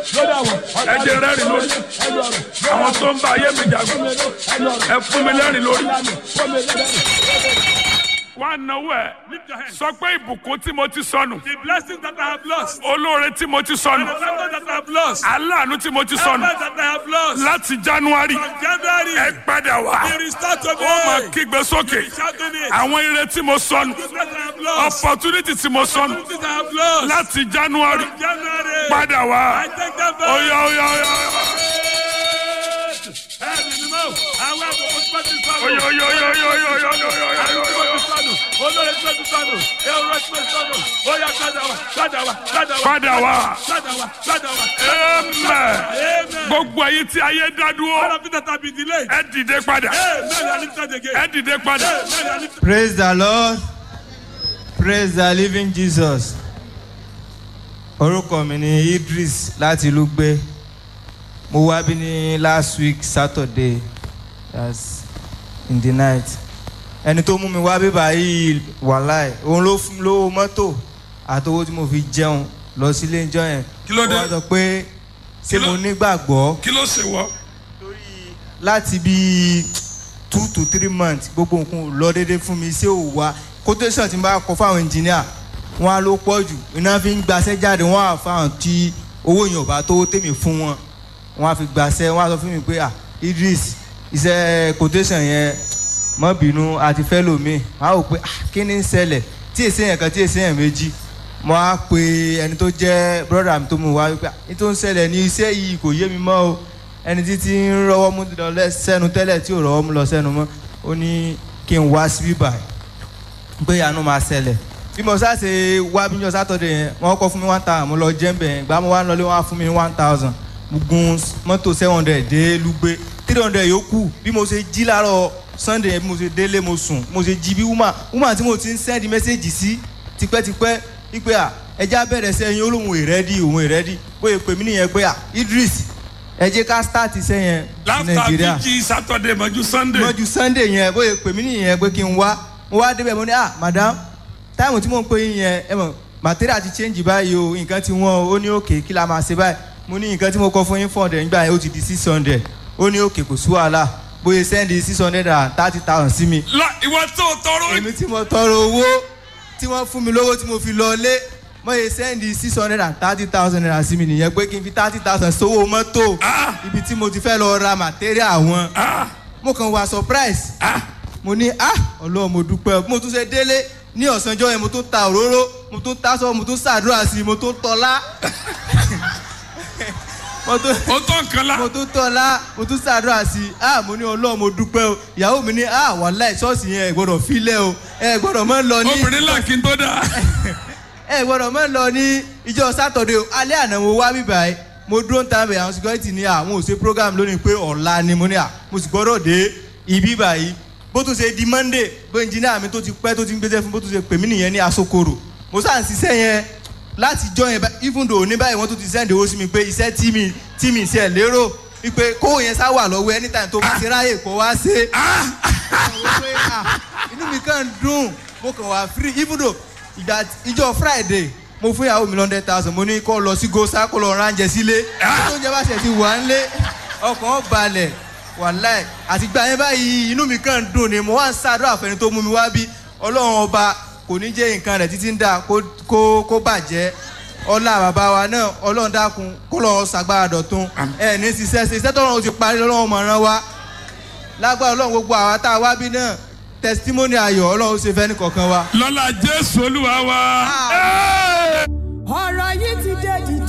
ẹ jẹ́ rẹ́rìn lórí àwọn tó ń bá ayé mi jagun ẹ fún mi lẹ́rìn lórí. wá náwó ẹ sọ pé ìbùkún tí mo ti sọnù The blessings that I have lost, olóore tí mo ti sọnù the favor that I have lost, aláàánú tí mo ti the sọnù that I have lost. láti january From January, ẹ padà wá be restored to me. ó máa kígbe sókè Shouting it. àwọn ire tí mo sọnù The that I have lost, opportunity tí mo sọnù the that I have lost. láti january From January, padà I wá take them back. oya oya oya Ẹ̀mí ni mọ́, àwọn àbùkù tí wọ́n ti sọnù. oya oya oya oya oya oya oya oya oya Àwọn tí oya. wọ́n ti sọnù. Olórí tí wọ́n ti sọnù. Èrò tí wọ́n ti sọnù. Ó yá padà wá, padà wá, padà wá. padà wá Padà wá, padà wá. amen Amen. gbogbo ayé tí ayé dá All dúró of it that have been delayed. ẹ dìde padà Amen. I lift it again. ẹ dìde padà Amen. I lift it. Praise the Lord. Praise the living Jesus. Orúkọ mi ni Idris láti ìlú gbé. Mo wá bí ní last week Saturday that's in the night. Ẹni tó mú mi wá bí báyìí wàláì. Òun ló fún mi lówó mọ́tò àtowó tí mo fi jẹun lọ sílé ìjọ yẹn. Kí ló dé? Ó wá sọ pé ṣé mo nígbàgbọ́ kí ló ṣe wọ. láti bí two to three months gbogbo nǹkan ò lọ déédéé fún mi ṣé ò wá quotation tí n bá kọ fáwọn engineer wọn á ló pọ̀ jù iná fi ń gbaṣẹ́ jáde wọn á fáwọn tí owó yẹn ò bá tó tèmi fún wọn wọn á fi gbaṣẹ́ wọn á sọ fún mi pé ah Idris iṣẹ́ quotation yẹn mọ́ bínú àti fẹ́ lòmíì wọn á rò pé ah kí ni ń ṣẹlẹ̀ tí èsì yẹn kan tí èsì yẹn méjì mo á pe ẹni tó jẹ́ brother mi tó mú wá wípé ah ní tó ń ṣẹlẹ̀ ní iṣẹ́ yìí kò yé mi mọ́ o ẹni tí ti ń rọwọ́ mú lọ lẹ́- sẹ́nu tẹ́lẹ̀ tí ò rọwọ́ mú lọ sẹ́nu mọ́ ó ní kí n wá síbí báyìí pé àánú máa ṣẹlẹ̀ bí mo sáà ṣe wá bí njọ́ sátọ̀dẹ̀ yẹn wọ́n kọ́ fún mi one thousand mo lọ jẹ́ ń bẹ̀ yẹn gbà mo wá lọlé wọ́n á fún mi one thousand mo gun mọ́tò seven hundred dé lùgbé three hundred yòókù bí mo ṣe jí láàárọ̀ sunday yẹn bí mo ṣe délé mo sùn mo ṣe jí bí woman woman tí mo ti ń send message sí tipẹ́tipẹ́ wípé à ẹja bẹ̀rẹ̀ sẹ́yìn olóhùn ìrẹ́dì òun ìrẹ́dì bóyá pè mí nìyẹn pé à Idris ẹ jẹ́ ká start sẹ́yìn ní láfta nàìjíríà bíjì sátọdẹ mọ́jú sunday mọ́jú sunday yẹn bóyá pè mí nìyẹn pé kí n wá mo wá débẹ̀ mo ní ah madam táìmù tí mò ń pè yín yẹn ẹ mọ̀ material ti change báyìí o nǹkan ti wọ́n o ó ní òkè kí la máa ṣe báyìí mo ní nǹkan tí mo kọ fún yín four hundred nígbà yẹn ó ti di six hundred ó ní òkè kò sí wàhálà bóyá send six hundred and thirty thousand sí mi la ìwọ tó tọrọ èmi tí mo tọrọ owó tí wọ́n fún mi lówó tí mo fi lọ lé mo yẹ sẹ́ndì six hundred and thirty thousand naira sí mi nìyẹn pé kí n fi thirty thousand sówó mọ́tò Ah. ibi tí mo ti fẹ́ lọ ra material wọn ah mo kàn wá surprise ah mo ní ah ọlọ́run mo dúpẹ́ mo tún ṣe délé ní ọ̀sánjọ́ yẹn mo tún ta òróró mo tún tásọ mo tún ṣàdúrà sí i mo tún tọ́lá mo tún ó tọ́ nǹkan la mo tún tọ́lá mo tún ṣàdúrà sí i ah mo ní ọlọ́run mo dúpẹ́ o ìyàwó mi ní ah wàláì ṣọ́ọ̀ṣì yẹn ẹ gbọ́dọ̀ filẹ̀ o ẹ gbọ́dọ̀ mọ́ lọ ní obìnrin là kí n tó dáa ẹ gbọ́dọ̀ mọ́ lọ ní ìjọ sátọ̀dẹ̀ o alẹ́ àná mo wá bíbá ẹ mo dúró ń tàn bẹ̀ àwọn security ní àwọn ò ṣe program lónìí pé ọ̀la ni mo ní à mo sì gbọ́dọ̀ dé ibi báyìí bó tún ṣe di monday bó engineer mi tó ti pẹ́ tó ti ń gbéṣẹ́ fún bó tún ṣe pè mí nìyẹn ní asokoro mo sá ń ṣiṣẹ́ yẹn láti jọ yẹn bá- even though ní báyìí wọ́n tún ti send owó sí mi pé iṣẹ́ tí mi tí mi ṣe lérò wípé kówó yẹn sá wà lọ́wọ́ anytime tó bá ti ráyè kó wá ṣe àwọn pé, ah, inú mi kàn dùn mo kàn wá free even though ìgbà ìjọ friday mo fún ìyàwó mi hundred thousand mo ní kó lọ sí gosa kó lọ ránjẹ sílé tó ń jẹ bá ṣe ti wà ń lé ọkàn balẹ̀ wàláì àti gbà yẹn báyìí inú mi kàn dùn ni mo wá ń ṣàdúrà fẹ́ni tó mú mi wá bí ọlọ́run ọba kò ní jẹ́ nǹkan rẹ̀ títí ń dà kó kó kó bàjẹ́ ọlá bàbá wa náà ọlọ́run dákun kó lọ́ọ́ ṣàgbára dọ̀tun ẹ̀ ní ṣiṣẹ́ ṣe iṣẹ́ tọ́lọ́run ti parí lọ́wọ́ mọ̀ràn wa lágbára ọlọ́run gbogbo àwa tá a wá bí náà testimony ayọ̀ ọlọ́run ṣe fẹ́ ní kọ̀ọ̀kan wa. lọ́la jésù olúwa wa. Ah. Hey! ọ̀rọ̀ yìí ti dé dìde.